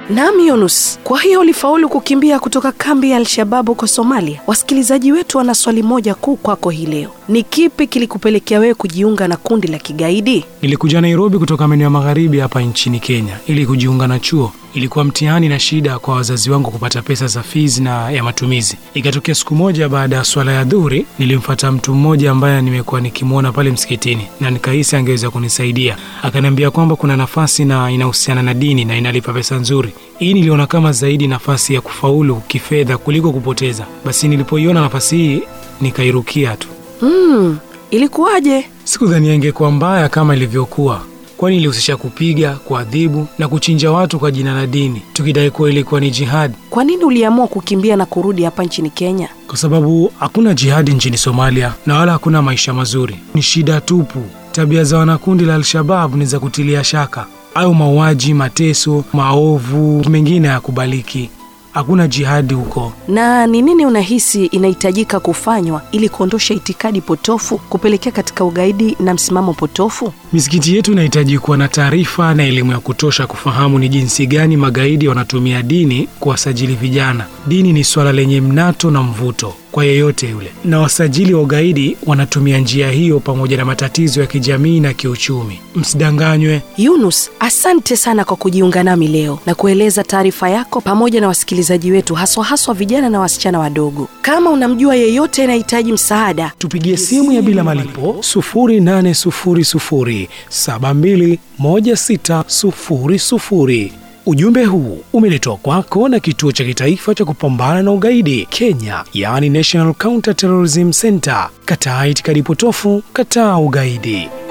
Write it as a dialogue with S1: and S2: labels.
S1: Naam Yunus, kwa hiyo ulifaulu kukimbia kutoka kambi ya Al-Shabaab huko Somalia. Wasikilizaji wetu wana swali moja kuu kwako hii leo. Ni kipi kilikupelekea wewe kujiunga na kundi la kigaidi?
S2: Nilikuja Nairobi kutoka maeneo ya magharibi hapa nchini Kenya ili kujiunga na chuo. Ilikuwa mtihani na shida kwa wazazi wangu kupata pesa za fees na ya matumizi. Ikatokea siku moja baada ya swala ya dhuhuri, nilimfuata mtu mmoja ambaye nimekuwa nikimwona pale msikitini na nikahisi angeweza kunisaidia. Akaniambia kwamba kuna nafasi na inahusiana na dini na inalipa pesa nzuri. Hii niliona kama zaidi nafasi ya kufaulu kifedha kuliko kupoteza. Basi nilipoiona nafasi hii nikairukia tu.
S1: Hmm, ilikuwaje?
S2: Sikudhania ingekuwa mbaya kama ilivyokuwa, kwani ilihusisha kupiga, kuadhibu na kuchinja watu kwa jina la dini, tukidai kuwa ilikuwa ni jihadi,
S1: Kwa nini uliamua kukimbia na kurudi hapa nchini Kenya?
S2: kwa sababu hakuna jihadi nchini Somalia na wala hakuna maisha mazuri. Ni shida tupu. Tabia za wanakundi la Al-Shabab ni za kutilia shaka, au mauaji, mateso, maovu mengine hayakubaliki. Hakuna jihadi huko.
S1: Na ni nini unahisi inahitajika kufanywa ili kuondosha itikadi potofu kupelekea katika ugaidi na msimamo potofu?
S2: Misikiti yetu inahitaji kuwa na taarifa na elimu ya kutosha kufahamu ni jinsi gani magaidi wanatumia dini kuwasajili vijana. Dini ni swala lenye mnato na mvuto kwa yeyote yule, na wasajili wa ugaidi wanatumia njia hiyo pamoja na matatizo ya kijamii na kiuchumi. Msidanganywe.
S1: Yunus, asante sana kwa kujiunga nami leo na kueleza taarifa yako pamoja na wasikilizaji wetu, haswa haswa vijana na wasichana wadogo. Kama unamjua yeyote anahitaji msaada,
S2: Tupigie simu ya bila malipo 0800721600. Ujumbe huu umeletwa kwako na kituo cha kitaifa cha kupambana na ugaidi Kenya, yaani National Counter Terrorism Center. Kataa itikadi potofu, kataa ugaidi.